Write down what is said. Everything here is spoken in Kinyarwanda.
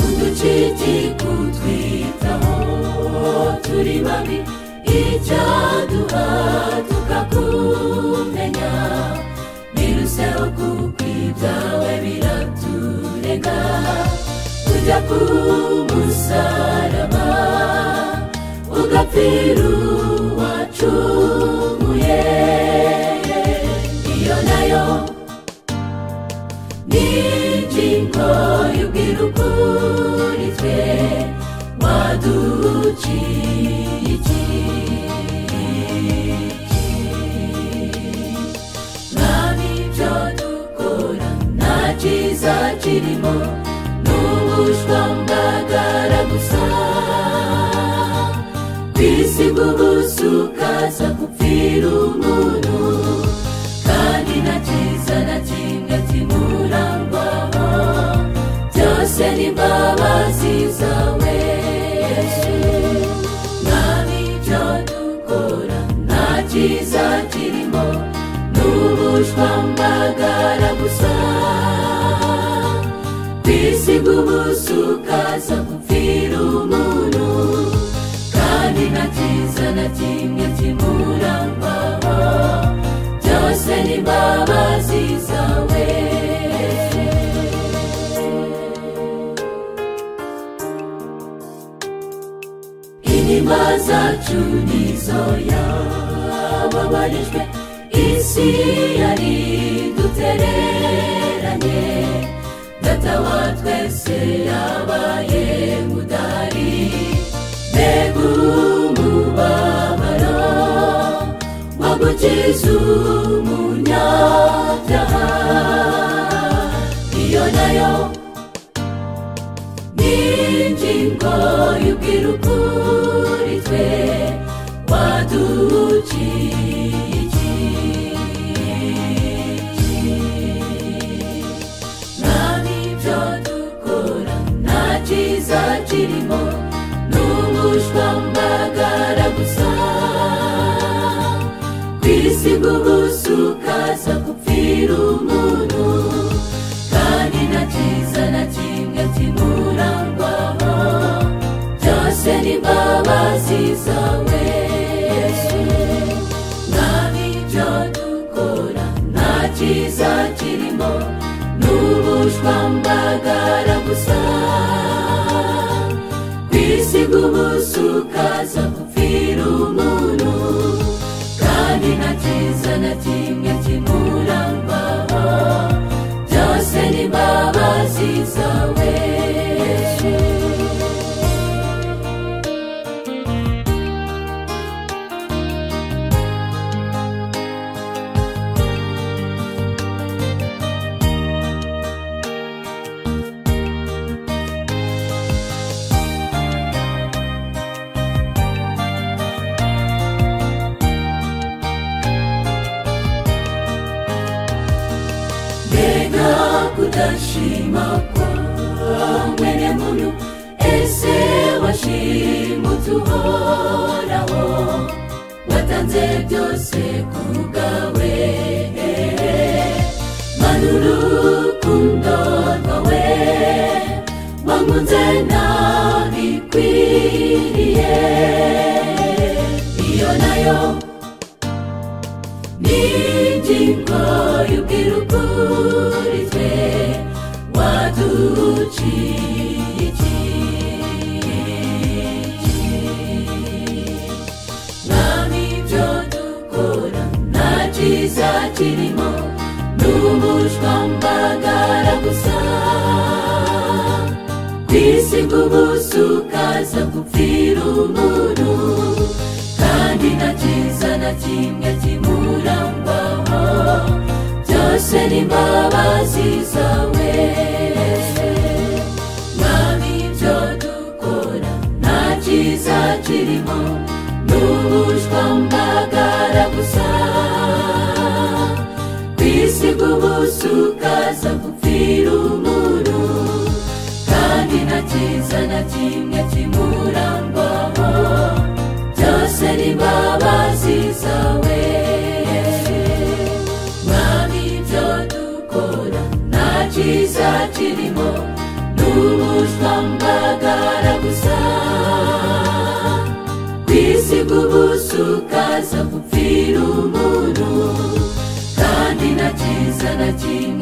inshuti kutwitaho turi babi icyaduha tukakumenya biruseho kuko ibyawe biraturega ujya ku musaraba ugapfira uwacumuye iyo nayo ni ingingo y'ubwira ukuri twe waduciye iki mwami ibyo dukora nta cyiza kirimo ni ubushwambagara gusa kwisiga ubusa ukaza gupfira umuntu kandi nta cyiza na kimwe kimurangwaho byose ni imbabazi zawe mwami ibyo dukora nta cyiza kirimo ni ubushwambagara gusa kwisiga ubusa ukaza gupfira umuntu kandi nta cyiza na kimwe kimurangwaho byose ni imbabazi zawe inyuma zacu nizo yababarijwe isi yari dutereranye data wa twese yabaye mudari mbega umubabaro wo gukiza umunyabyaha iyo nayo ni ingingo y'ubwira ukuri twe waduciye iki mwami ibyo dukora nta cyiza kirimo ni ubushwambagara gusa kwisiga ubusa ukaza gupfira umuntu kandi nta cyiza na kimwe kimurangwaho byose ni imbabazi zawe mwami ibyo dukora nta cyiza kirimo ni ubushwambagara gusa kwisiga ubusa ukaza gupfira umuntu kandi nta cyiza na kimwe kimurangwaho byose ni imbabazi zawe mbega kudashima kwa mwene muntu ese washimutse uhoraho watanze byose ku bwawe mana urukundo rwawe wankunze nabikwiriye iyo nayo n'ingingo y'ubwira ukuri twe waduciye iki mwami ibyo dukora nta cyiza kirimo ni ubushwambagara gusa kwisiga ubusa ukaza gupfira umuntu kandi nta cyiza na kimwe kimurangwaho byose ni imbabazi zawe mwami ibyo dukora nta cyiza kirimo ni ubushwambagara gusa kwisiga ubusa ukaza gupfira umuntu kandi nta cyiza na kimwe kimurangwaho byose ni imbabazi zawe mwami ibyo dukora nta cyiza kirimo ni ubushwambagara kaza gupfira umuntu kandi nta cyiza na kimwe